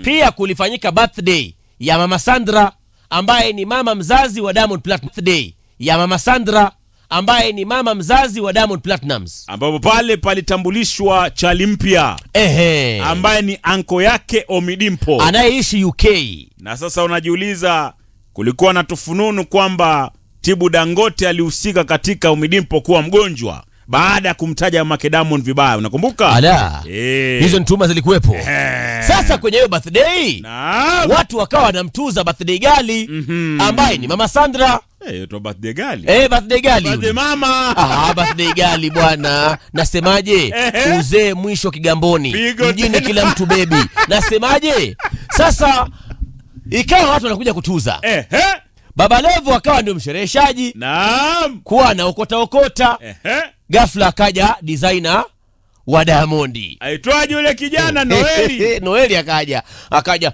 pia kulifanyika birthday ya mama Sandra ambaye ni mama mzazi wa Diamond Platinum. Birthday ya mama Sandra ambaye ni mama mzazi wa Diamond Platinums. ambapo pale palitambulishwa chali mpya Ehe. ambaye ni anko yake Omidimpo. Anayeishi UK. Na sasa unajiuliza, kulikuwa na tufununu kwamba Tibu Dangote alihusika katika Omidimpo kuwa mgonjwa baada ya kumtaja mamake Diamond vibaya, unakumbuka? Ala. Eh. Hizo ni tuma zilikuwepo. Eh. Sasa kwenye hiyo birthday Naam. watu wakawa wanamtuza birthday gali ambaye ni mama Sandra. Eh, to birthday gali. Eh, birthday gali. Birthday mama. Ah, birthday gali bwana, nasemaje? Ehe. Uzee mwisho Kigamboni, Pigo mjini tena. kila mtu bebi. Nasemaje? Sasa ikawa watu wanakuja kutuza, Eh, eh. Baba Levo akawa ndio mshereheshaji, Naam. kuwa anaokota okota. Eh, eh. Ghafla akaja designer wa Diamondi Aitwaje yule kijana Noeli? Noeli akaja akaja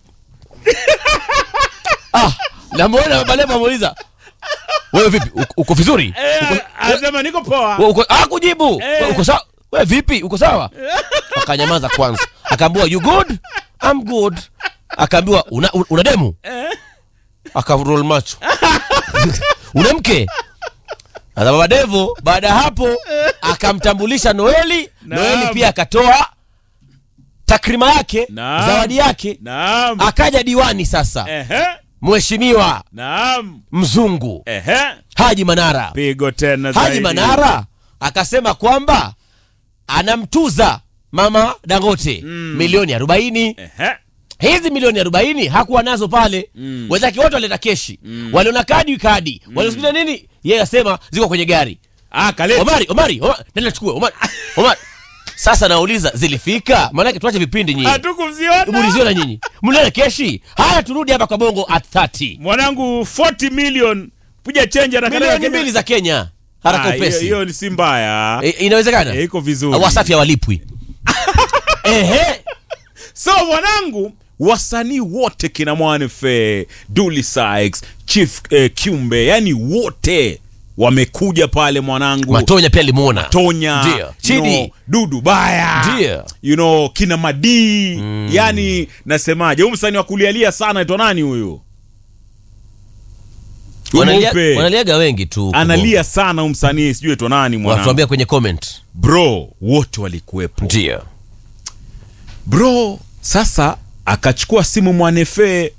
ah, namwona Baba Levo amuuliza wewe vipi, uko- uko vizuri? Uko- Eh, anasema niko poa. Wewe uko ah, kujibu Eh. Wewe uko sawa wewe vipi uko sawa akanyamaza kwanza akaambiwa you good I'm good akaambiwa una, una, una demu akaroll macho una mke sasa baba devo baada ya hapo akamtambulisha noeli Naam. noeli pia akatoa takrima yake Naam. zawadi yake Naam. akaja diwani sasa Ehe. mheshimiwa Naam. mzungu Ehe. haji manara Pigo tena Haji zaidi. Manara akasema kwamba anamtuza mama Dangote milioni arobaini. Ehe. Hizi milioni arobaini hakuwa nazo pale Mm. wenzake wote waleta keshi waliona kadi kadi walisikia nini, yeye asema ziko kwenye gari. Ah, kaleta. Omari, Omari, Omari, nenda chukue Omari, Omari. Sasa nauliza zilifika? Maanake tuache vipindi nyinyi, Hatukumziona. muliziona nyinyi, mliona keshi? Haya, turudi hapa kwa bongo at 30 Mwanangu 40 million kuja change haraka milioni haraka. mbili za Kenya, haraka Ah, hiyo- upesi. Hiyo ni si mbaya. E, inawezekana Eh, iko vizuri. wasafi hawalipwi ehe So mwanangu, wasanii wote kina Mwanefe, Dully Sykes, Chief eh, Kiumbe, yani wote wamekuja pale mwanangu. matonya pia limuona Tonya, Ndio. you Chidi. know, Dudu Baya, Ndio. you know, kina Madii yani nasemaje, huyu msanii wa kulialia sana aitwa nani huyu? Huyu Wanalia- mweupe. wanaliaga wengi tu analia sana huyu msanii, sijui aitwa nani mwanangu. watuambia kwenye comment Bro, wote walikuwepo. ndio bro sasa akachukua simu mwanefe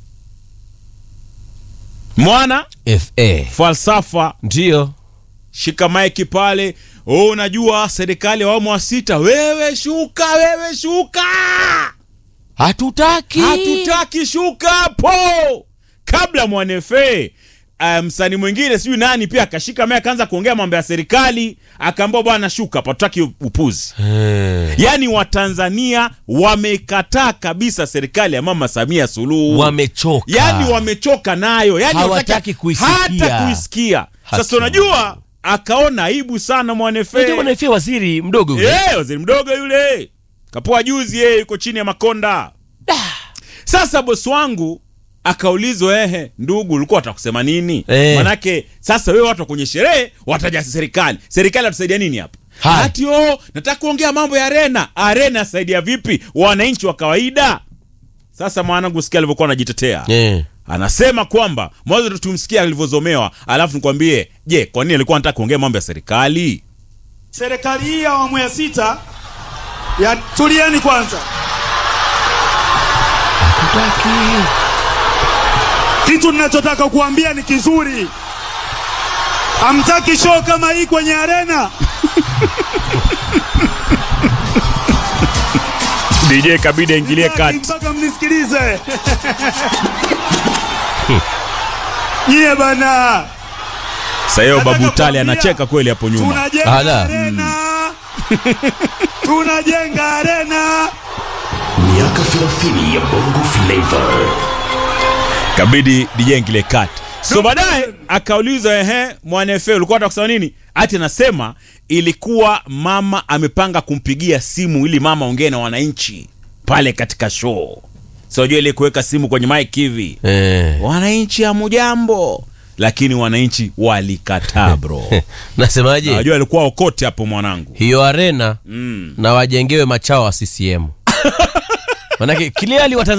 mwana fa falsafa ndio shika maiki pale oh, unajua serikali ya awamu wa sita wewe shuka wewe shuka hatutaki hatutaki shuka hapo kabla mwanefe uh, msanii mwingine sijui nani pia akashika mae akaanza kuongea mambo ya serikali akaambia bwana shuka hapa tutaki upuzi Eh, yaani watanzania wamekataa kabisa serikali ya mama samia suluhu wamechoka yani wamechoka nayo yani Hawataki wataki- kuisikia. hata kuisikia sasa Haki. unajua akaona aibu sana Unajua mwanefe wanaifia waziri mdogo yule Eh, waziri mdogo yule kapoa juzi yeye yuko chini ya makonda sasa bosi wangu akaulizwa ehe ndugu ulikuwa watakusema nini Eh. manake sasa wewe watu wa kwenye sherehe wataja serikali serikali atusaidia nini hapa Hai. hati o nataka kuongea mambo ya arena arena asaidia vipi wananchi wa kawaida sasa mwanangu sikia alivyokuwa anajitetea Eh, anasema kwamba mwanzo tumsikia alivyozomewa alafu nikwambie je kwa nini alikuwa anataka kuongea mambo ya serikali Serikali hii ya awamu ya sita ya tulieni kwanza. Kitu ninachotaka kuambia ni kizuri. Hamtaki show kama hii kwenye arena. dj kabidi aingilie Sitaki kati mpaka mnisikilize. Nyie bana, sasa hiyo Nataka babu tali kuambia, anacheka kweli hapo nyuma tunajenga Ala. arena. Tunajenga arena. miaka 30 ya bongo flavor kabidi dj aingilie kati so baadaye akauliza ehe mwanefe ulikuwa unataka kusema nini ati anasema ilikuwa mama amepanga kumpigia simu ili mama ongee na wananchi pale katika show so jua ile kuweka simu kwenye mike hivi eh. wananchi hamujambo lakini wananchi walikataa bro nasemaje najua alikuwa okote hapo mwanangu hiyo arena mm. na wajengewe machao wa ccm manake kiliali